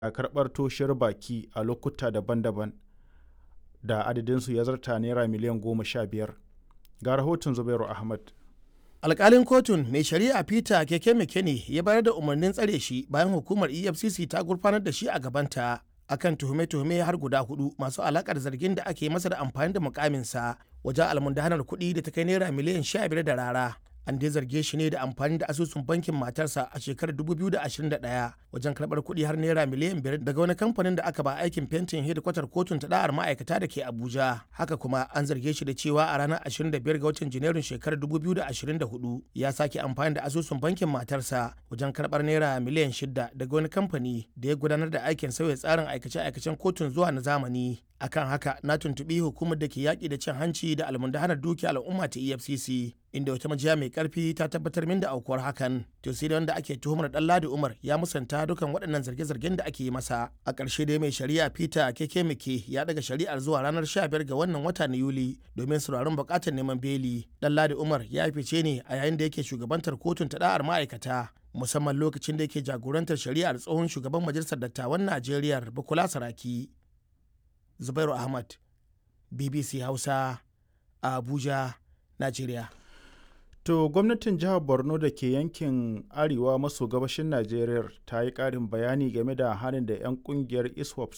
a karɓar toshiyar baki a lokuta daban-daban da adadinsu ya zarta naira miliyan goma sha biyar ga rahoton zubairu ahmad alkalin kotun mai shari'a peter keke mekene ya bayar da umarnin tsare shi bayan hukumar efcc ta gurfanar da shi a gabanta akan tuhume-tuhume har guda hudu masu alakar zargin da ake masa da amfani da mukaminsa wajen almundahanar kuɗi da ta kai naira miliyan sha biyar da rara an dai zarge shi ne da amfani da asusun bankin matarsa a shekarar 2021 wajen karɓar kuɗi har naira miliyan biyar daga wani kamfanin da aka ba aikin fentin hedikwatar kotun ta da'ar ma'aikata da ke abuja haka kuma an zarge shi da cewa a ranar 25 ga watan janairun shekarar 2024 ya sake amfani da asusun bankin matarsa wajen karɓar naira miliyan shida daga wani kamfani da ya gudanar da aikin sauya tsarin aikace-aikacen kotun zuwa na zamani akan haka na tuntubi hukumar da ke yaƙi da cin hanci da almundahanar dukiya al'umma ta efcc inda wata majiya mai karfi ta tabbatar min da aukuwar hakan to sai da wanda ake tuhumar dan ladi umar ya musanta dukan waɗannan zarge-zargen da ake yi masa a ƙarshe dai mai shari'a peter keke mike ya daga shari'ar zuwa ranar 15 ga wannan wata na yuli domin sauraron buƙatar neman beli dan ladi umar ya fice ne a yayin da yake shugabantar kotun ta da'ar ma'aikata musamman lokacin da yake jagorantar shari'ar tsohon shugaban majalisar dattawan najeriya bukula saraki Zubairu Ahmad, BBC Hausa, a Abuja, Najeriya. To gwamnatin jihar Borno da ke yankin arewa maso gabashin Najeriya ta yi ƙarin bayani game da harin da 'yan ƙungiyar ISWAP